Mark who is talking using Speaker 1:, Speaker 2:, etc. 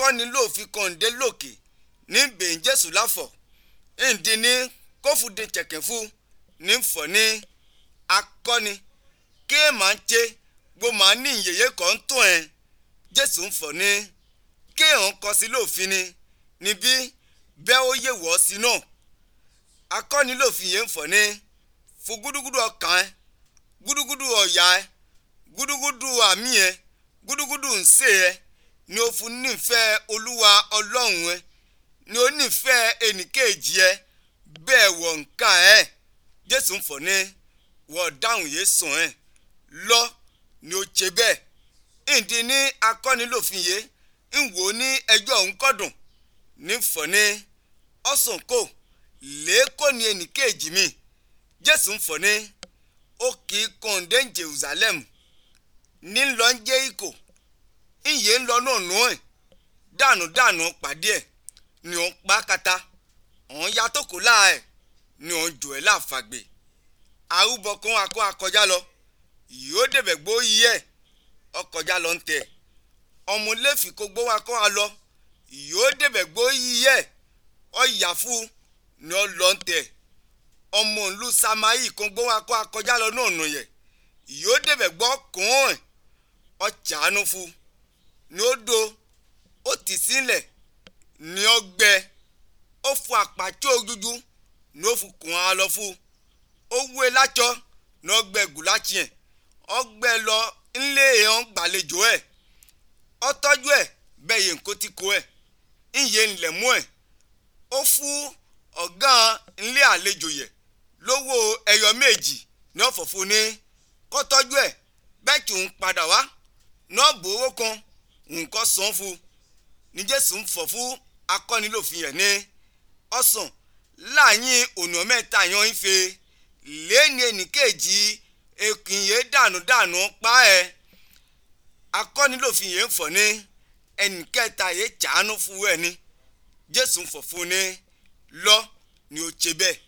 Speaker 1: akọ́ni lófin kọ̀ǹdé lòkè ní bẹ̀yìn jésù láfọ̀ ǹdí ní kófùdé tẹ̀kẹ̀fù ní fọ̀ ní akọ́ni kí màá ṣe gbó màá ní ìyẹyẹ kan ń tún ẹ̀ jésù ń fọ̀ ní kí èèyàn kọ sí lófin ni níbí bẹ́ẹ̀ ó yẹ wọ́ sí náà akọ́ni lófin yẹn ń fọ̀ ní fún gúdúgúdú ọkàn ẹ gúdúgúdú ọ̀yà ẹ gúdúgúdú àmì ẹ gúdúgúdú ǹsẹ̀ ẹ ni o fún nífẹ̀ẹ́ olúwa ọlọ́run ẹ ni o nífẹ̀ẹ́ ẹnìkejì ẹ bẹ́ẹ̀ wọ̀ nǹkan ẹ jésù ń fọ̀ ní wọ́n dáhùn yé sùn ẹ lọ ni o ṣe bẹ́ẹ̀ ìdí ní akọ́nilòfin yé ń wò ó ní ẹjọ́ òun kọ́dùn ní fọ̀ ní ọ̀sùn kò lẹ́ẹ̀kọ́ ni ẹnìkejì mi jésù ń fọ̀ ní ó kì í kọ̀ǹdé jerusalem ní lọ ń jẹ́ ikò ìyè ń lọ náà nù ẹ̀ dànù dànù pàdé ẹ̀ ni òun pa kata òun ya tó kó láà ẹ̀ ni òun jò ẹ̀ láàfàgbè arúbọ kan akọ akọjá lọ yóò débẹ̀ gbó yí ẹ̀ ọkọjá lọ ń tẹ̀ ọmọ lẹ́fì kó gbó wa kọ́ wa lọ yóò débẹ̀ gbó yí ẹ̀ ọ̀yà fún ni ọ lọ ń tẹ̀ ọmọ ìlú samayi kan gbó wa kọ́ akọjá lọ náà nù yẹ yóò débẹ̀ gbọ́ kàn ẹ̀ ọ̀chàánú fún ni ó do ó tì sílẹ̀ ni ó gbẹ ó fún àpàtì ojújú ni ó fún kùn á lọ fún ó wú e lájọ ni ó gbẹ gùláàtì ẹ̀ ó gbẹ lọ ńlé èèyàn gbàlejò ẹ̀ ó tọ́jú ẹ̀ bẹ́ẹ̀ yẹn kó ti kó ẹ̀ ńyẹ ńlẹ̀ mú ẹ̀ ó fún ọ̀gá ńlé àlejò yẹ̀ lówó ẹyọ méjì ní ọ̀fọ̀fọ̀ ní kó tọ́jú ẹ̀ bẹ́ẹ̀ tí òun padà wá náà gbowó kan nǹkan san fún ní jésù ń fọ̀ fún akọ́nilòfin yẹn ní ọ̀sán láàyìn ònà mẹ́ta yan ife lẹ́ni ẹnìkejì èkìnyé dànù dànù pa ẹ̀ akọ́nilòfin yẹn ń fọ̀ ní ẹnìkẹta yẹn jàánú fún ẹ̀ ní jésù ń fọ̀ fún ní lọ ni ó ṣe bẹ́ẹ̀